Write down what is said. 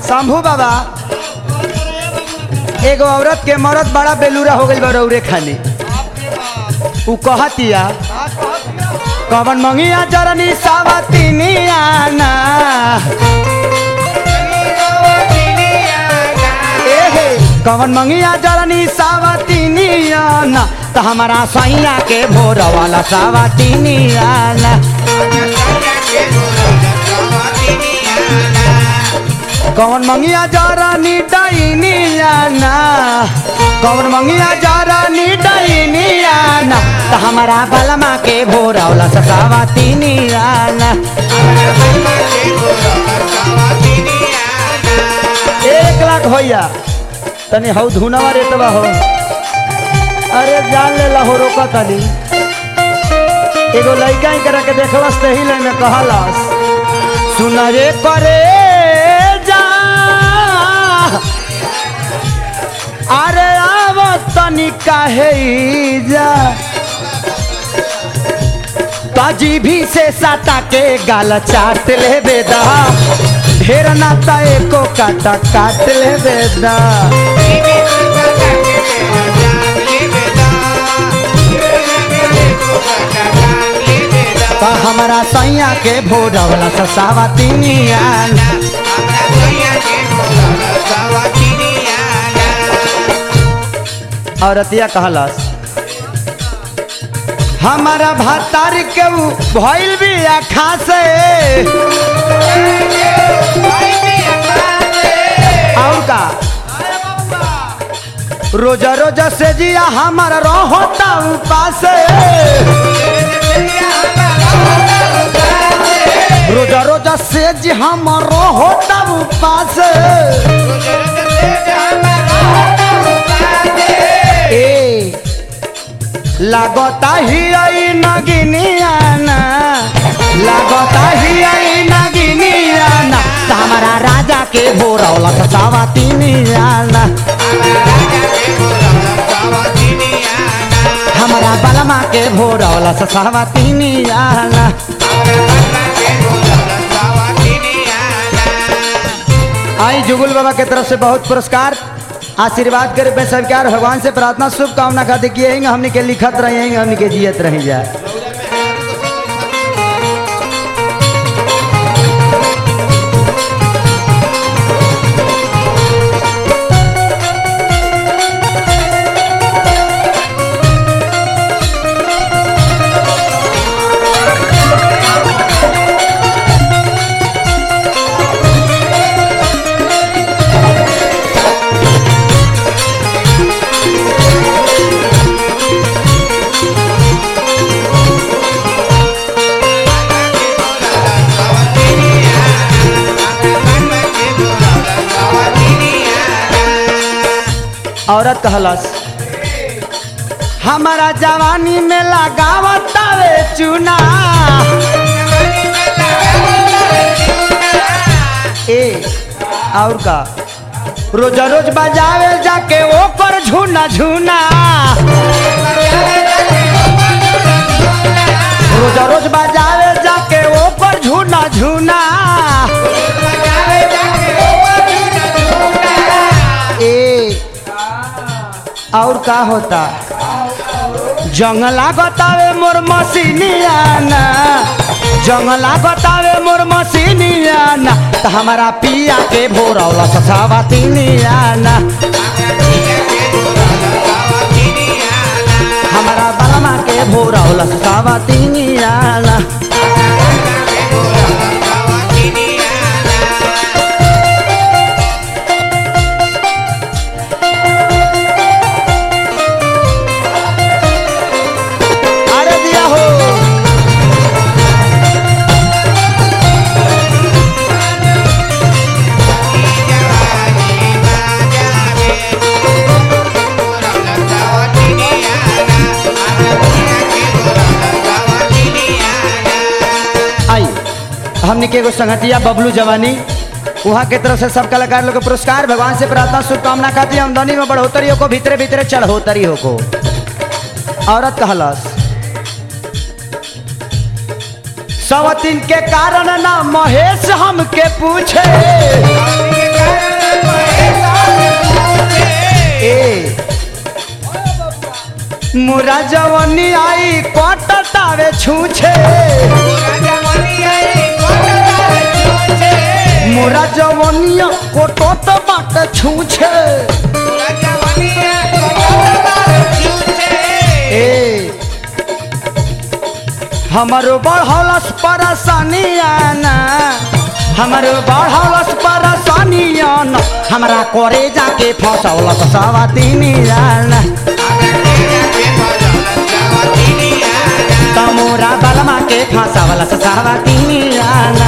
शंभू बाबा एगो औरत के मरद बड़ा बेलूरा हो गई बरौरे खानी उ कहतिया कवन मंगिया जरनी सावतिनिया ना एहे कवन मंगिया जरनी सावतिनिया ना त हमारा सैया के भोर वाला सावतिनिया ना कौन मंगिया जरनी डैनिया ना कौन मंगिया जरनी डैनिया ना त हमारा बलमा के भोर वाला सावतिनिया ना एक लाख भैया तनी हौ धुनवा रेटवा हो अरे जान ले हो रोका तनी एगो लड़का ही करा के देखलस तही ले में कहलस सुन रे करे जा अरे आव तनी काहे जा ताजी भी से साटा के गाल चाट ले बेदा ढेर नाता एको काटा काट ले बेदा तो हमारा सैया के भोरवला ससावा तिनिया औरतिया कहलस हमारा भातार के ऊ भइल भी खासे और का रोजा रोजा से जिया हमारा रहता उपास रोजा रोजा से जी हमारा रहता उपास ए लागता ही आई नगिनियाना लागता ही आई नगिनियाना त हमारा राजा के भोरौला ससावा तिनियाना हमारा बलमा के भोरौला ससावा तिनियाना आई जुगुल बाबा के तरफ से बहुत पुरस्कार आशीर्वाद करे पे सरकार भगवान से प्रार्थना शुभकामना खाते किए हैं हमने के लिखत रहे हैं हमने के जियत रही जाए औरत कहलस हमारा जवानी में लगावतावे चूना ए और का रोजा रोज बजावे जाके ओकर झूना झूना रोजा रोज बजावे जाके ओकर झूना झूना ए और का होता जंगला बतावे मोर मसीनियाना जंगला बतावे मोर मसीनियाना त हमारा पिया के भोरौला ससावा तिनियाना हमारा बलमा के भोरौला ससावा तिनियाना अरे दिया हो आई हमने के एगो संगतिया बबलू जवानी वहाँ के तरफ से सब कलाकार लोग के पुरस्कार भगवान से प्रार्थना शुभकामना खाती आमदनी में बढ़ोतरी हो को भीतरे भीतरे चढ़ोतरी हो को औरत कहलस सवतीन के कारण ना महेश हमके पूछे ए मोरा जवनी आई कटतावे छूछे मोरा जवनिया कोटत बाट छूछे ए हमारो बढ़ौलस परेशानी आना हमारो बढ़ौलस परेशानी आना हमरा करे जाके फसौलस सवातीनी आना तमोरा बलमा के फसौलस सवातीनी आना